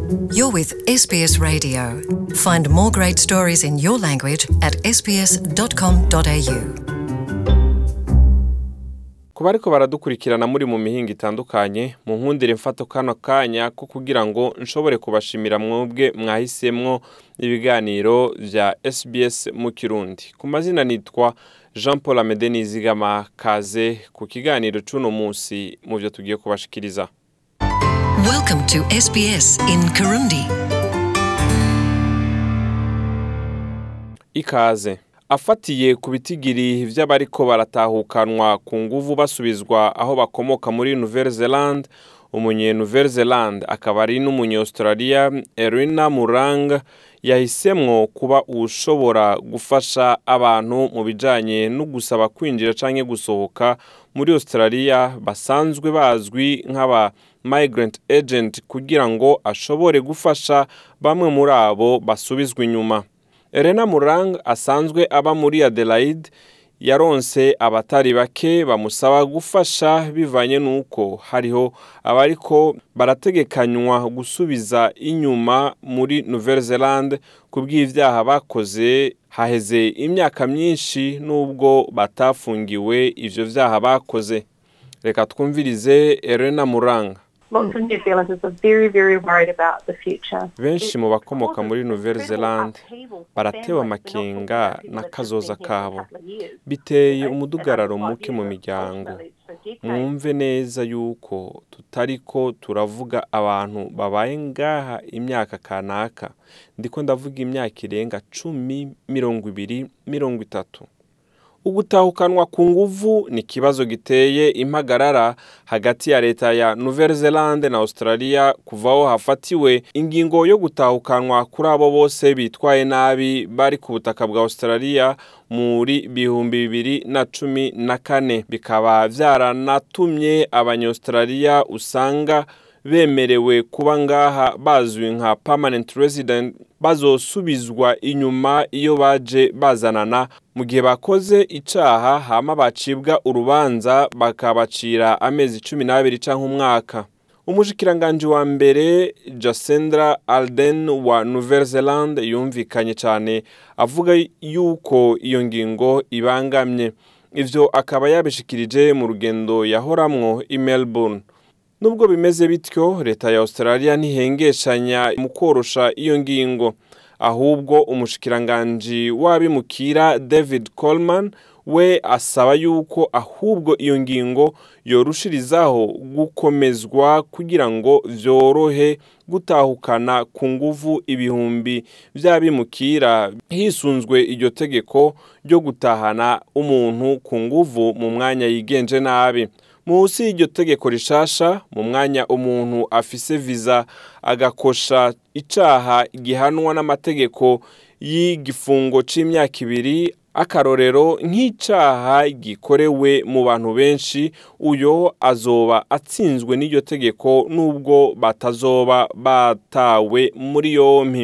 You're with SBS Radio. Find more great stories in your language at sbs.com.au. ku bariko baradukurikirana muri mu mihinga itandukanye mu nkundire mfato kano kanya ko kugira ngo nshobore kubashimira mwebwe mwahisemwo ibiganiro vya SBS mu Kirundi ku mazina nitwa Jean Paul Amede Nizigama kaze ku kiganiro c'uno musi mu vyo tugiye kubashikiriza Welcome to SBS in Kirundi. ikaze afatiye ku bitigiri vy'abariko baratahukanwa ku nguvu basubizwa aho bakomoka muri Nouvelle Zelande umunye Nouvelle Zelande akaba ari n'umunya-Australia Erina Murang yahisemwo kuba ushobora gufasha abantu mu bijanye no gusaba kwinjira canke gusohoka muri Australia basanzwe bazwi nk'aba migrant agent kugira ngo ashobore gufasha bamwe muri abo basubizwa inyuma Elena Murang asanzwe aba muri Adelaide yaronse abatari bake bamusaba gufasha bivanye n'uko hariho abariko barategekanywa gusubiza inyuma muri Nouvelle Zelande ku bw'ivyaha bakoze haheze imyaka myinshi n'ubwo batafungiwe ivyo vyaha bakoze reka twumvirize Elena Murang Lots of New Zealanders are very, very worried about the future. benshi mu bakomoka muri Nouvelle Zelande baratewe amakenga n'akazoza kabo biteye umudugararo muke mu miryango mwumve neza yuko tutariko turavuga abantu babaye ngaha imyaka kanaka ndiko ndavuga imyaka irenga cumi mirongo ibiri mirongo itatu ugutahukanwa ku nguvu ni ikibazo giteye impagarara hagati ya leta ya Nouvelle Zelande na Australia kuvaho hafatiwe ingingo yo gutahukanwa kuri abo bose bitwaye nabi bari ku butaka bwa Australia muri bihumbi bibiri na cumi na kane bikaba vyaranatumye abanya-Australia usanga bemerewe kuba ngaha bazwi nka permanent resident bazosubizwa inyuma iyo baje bazanana mu gihe bakoze icaha hama bacibwa urubanza bakabacira amezi cumi n'abiri canke umwaka umushikiranganji wa mbere Jacinda Ardern wa Nouvelle Zelande yumvikanye cane avuga yuko iyo ngingo ibangamye ivyo akaba yabishikirije mu rugendo yahoramwo i Melbourne nubwo bimeze bityo leta ya Australia ntihengeshanya mu korosha iyo ngingo ahubwo umushikiranganji w'abimukira David Coleman we asaba yuko ahubwo iyo ngingo yorushirizaho gukomezwa kugira ngo vyorohe gutahukana ku nguvu ibihumbi vy'abimukira hisunzwe iryo tegeko ryo gutahana umuntu ku nguvu mu mwanya yigenje nabi munsi y'iryo tegeko rishasha mu mwanya umuntu afise viza agakosha icaha gihanwa n'amategeko y'igifungo c'imyaka ibiri akarorero nk'icaha gikorewe mu bantu benshi uyo azoba atsinzwe n'iryo tegeko nubwo batazoba batawe muri yompi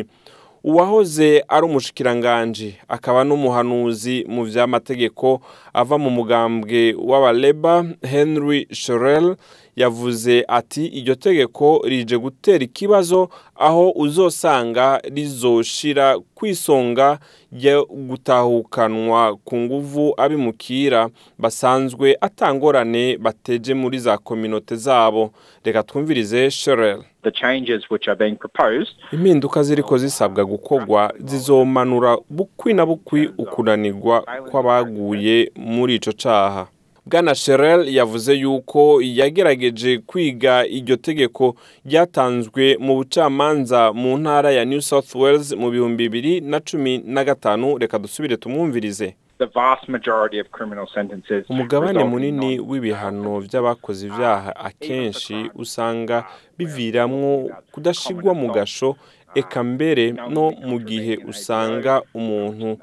uwahoze ari umushikiranganji akaba n'umuhanuzi mu vy'amategeko ava mu mugambwe w'abaleba henry shorel yavuze ati iryo tegeko rije gutera ikibazo aho uzosanga rizoshira kwisonga ryo gutahukanwa ku nguvu abimukira basanzwe atangorane bateje muri za kominote zabo reka twumvirize shorel the changes which are being proposed impinduka ziriko zisabwa gukorwa zizomanura bukwi na bukwi ukunanirwa kw'abaguye muri ico caha bwana sherel yavuze yuko yagerageje kwiga iryo tegeko ryatanzwe mu bucamanza mu ntara ya new south wales mu bihumbi bibiri na cumi na gatanu reka dusubire tumwumvirize the vast majority of criminal sentences umugabane result in munini non- w'ibihano by'abakoze ibyaha akenshi usanga biviramwo kudashigwa mu gasho eka mbere no mu gihe usanga umuntu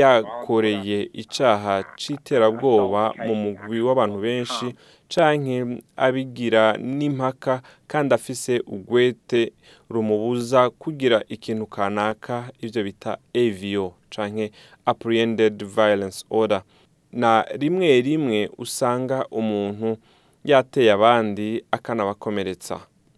yakoreye icaha c'iterabwoba mu mugwi w'abantu benshi canke abigira n'impaka kandi afise ugwete rumubuza kugira ikintu kanaka ivyo bita AVO canke apprehended violence order na rimwe rimwe usanga umuntu yateye abandi akanabakomeretsa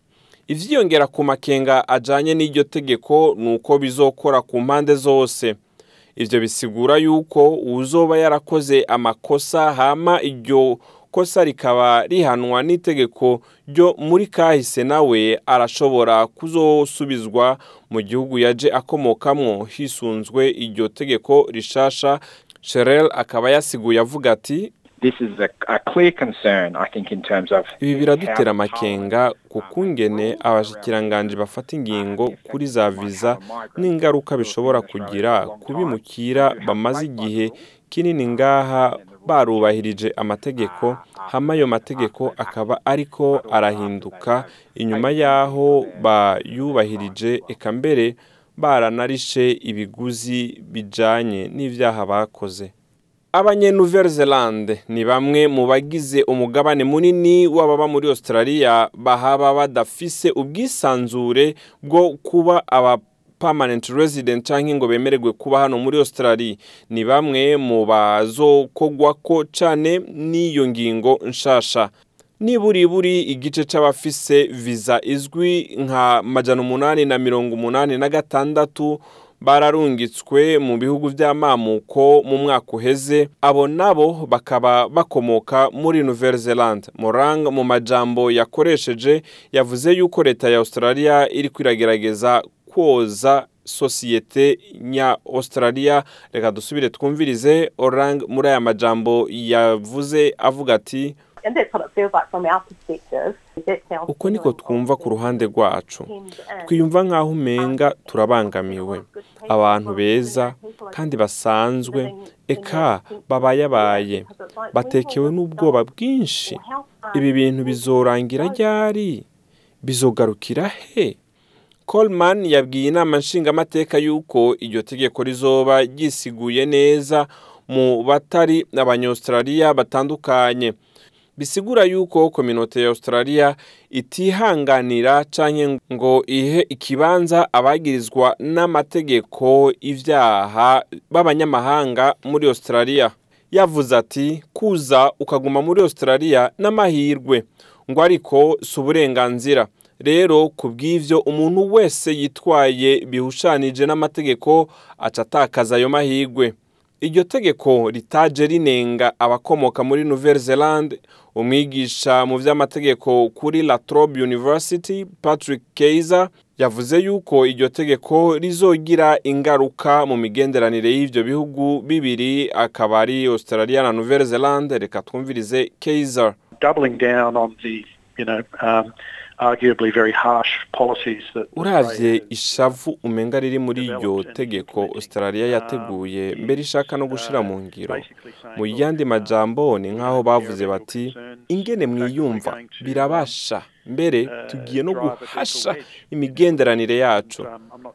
ivyiyongera ku makenga ajanye n'iryo tegeko ni uko bizokora ku mpande zose ivyo bisigura yuko uwuzoba yarakoze amakosa hama iryo kosa rikaba rihanwa n'itegeko ryo muri kahise nawe arashobora kuzosubizwa mu gihugu yaje akomokamwo hisunzwe iryo tegeko rishasha Sherel akaba yasiguye avuga ati This is a, a clear concern, I think, in terms of ibi biradutera amakenga ku kungene abashikiranganji bafata ingingo kuri za viza n'ingaruka bishobora kugira kubimukira bamaze igihe kinini ngaha barubahirije amategeko hama ayo mategeko akaba ariko arahinduka inyuma y'aho bayubahirije eka mbere baranarishe ibiguzi bijanye n'ivyaha bakoze abanye nouvelle zelande ni bamwe mu bagize umugabane munini w'ababa muri australia bahaba badafise ubwisanzure bwo kuba aba permanent resident canke ngo bemererwe kuba hano muri australia ni bamwe mu bazokogwako cane n'iyo ngingo nshasha niburiburi igice c'abafise viza izwi nka majana umunani na mirongo umunani na gatandatu bararungitswe mu bihugu vy'amamuko mu mwaka uheze abo nabo bakaba bakomoka muri nouvelle zelande morang mu majambo yakoresheje yavuze yuko leta ya australia iri kwiragerageza kwoza sosiyete nya australia reka dusubire twumvirize orang muri aya majambo yavuze avuga ati And that's what it feels like from our perspective. That sounds uko niko twumva ku ruhande rwacu twiyumva nk'aho umenga turabangamiwe abantu beza kandi basanzwe eka babayabaye batekewe n'ubwoba bwinshi ibi bintu bizorangira ryari bizogarukira he Coleman yabwiye inama nshingamateka yuko iryo tegeko rizoba ryisiguye neza mu batari abanyaustraliya batandukanye bisigura yuko kominote ya australia itihanganira canke ngo ihe ikibanza abagirizwa n'amategeko ivyaha b'abanyamahanga muri australia yavuze ati kuza ukaguma muri australia n'amahirwe ngo ariko si uburenganzira rero ku bw'ivyo umuntu wese yitwaye bihushanije n'amategeko aca atakaza ayo mahirwe iryo tegeko ritaje rinenga abakomoka muri nouvelle zelande umwigisha mu vy'amategeko kuri la trobe university patrick kaiser yavuze yuko iryo tegeko rizogira ingaruka mu migenderanire y'ivyo bihugu bibiri akaba ari australia na nouvelle zelande reka twumvirize kaiser doubling down on the, you know, um, arguably very harsh policies that uravye ishavu umenga riri muri iryo tegeko australia yateguye mbere ishaka no gushira mu ngiro mu yandi majambo ni nk'aho bavuze bati ingene mwiyumva birabasha mbere tugiye no guhasha imigenderanire yacu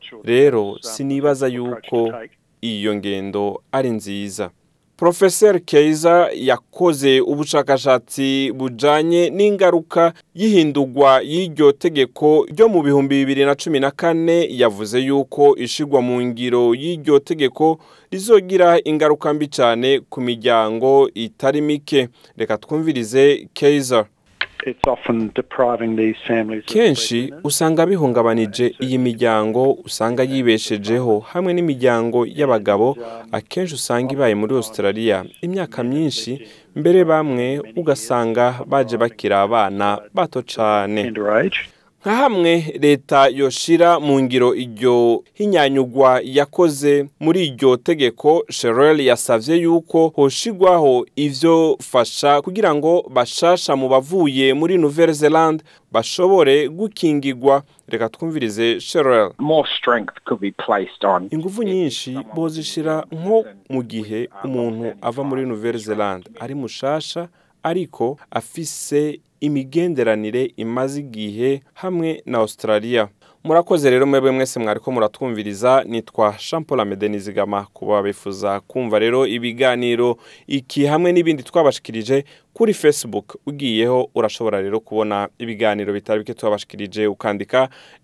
rero sinibaza yuko iyo ngendo ari nziza Professor Keiza yakoze ubushakashatsi bujanye n'ingaruka y'ihindurwa y'iryo tegeko ryo mu bihumbi bibiri na cumi na kane yavuze yuko ishigwa mu ngiro y'iryo tegeko rizogira ingaruka mbi cyane ku miryango itari mike reka twumvirize Keiza it's often depriving these families of kenshi breadwinners. usanga bihungabanije iyi miryango usanga yibeshejeho hamwe n'imiryango y'abagabo akenshi usanga ibaye muri australia imyaka myinshi mbere bamwe ugasanga baje bakiri abana bato cane underage. nka hamwe leta yoshira mu ngiro iryo hinyanyugwa yakoze muri iryo tegeko sherel yasavye yuko hoshigwaho ivyo fasha kugira ngo bashasha mu bavuye muri nouvelle zelande bashobore gukingigwa reka twumvirize sherel More strength could be placed on ingufu nyinshi bozishira nko mu gihe umuntu ava muri nouvelle zelande ari mushasha ariko afise imigenderanire imaze igihe hamwe na australia murakoze rero mwebwe mwese mwariko muratwumviriza nitwa jean paul amede nizigama kuba bifuza kumva rero ibiganiro iki hamwe n'ibindi twabashikirije kuri facebook ugiyeho urashobora rero kubona ibiganiro bitari bike twabashikirije ukandika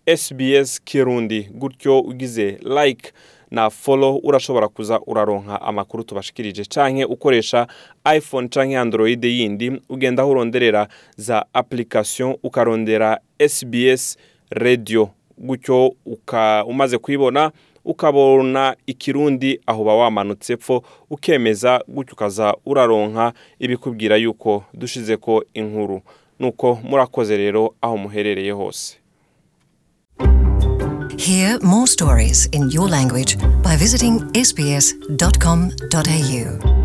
sbs kirundi gutyo ugize like na follow urashobora kuza uraronka amakuru tubashikirije canke ukoresha iphone canke android yindi ugenda aho uronderera za application ukarondera sbs radiyo gutyo uka umaze kuyibona ukabona ikirundi aho uba wamanutse pfo ukemeza gutyo ukaza uraronka ibikubwira yuko dushize ko inkuru nuko murakoze rero aho muherereye hose Hear more stories in your language by visiting sbs.com.au.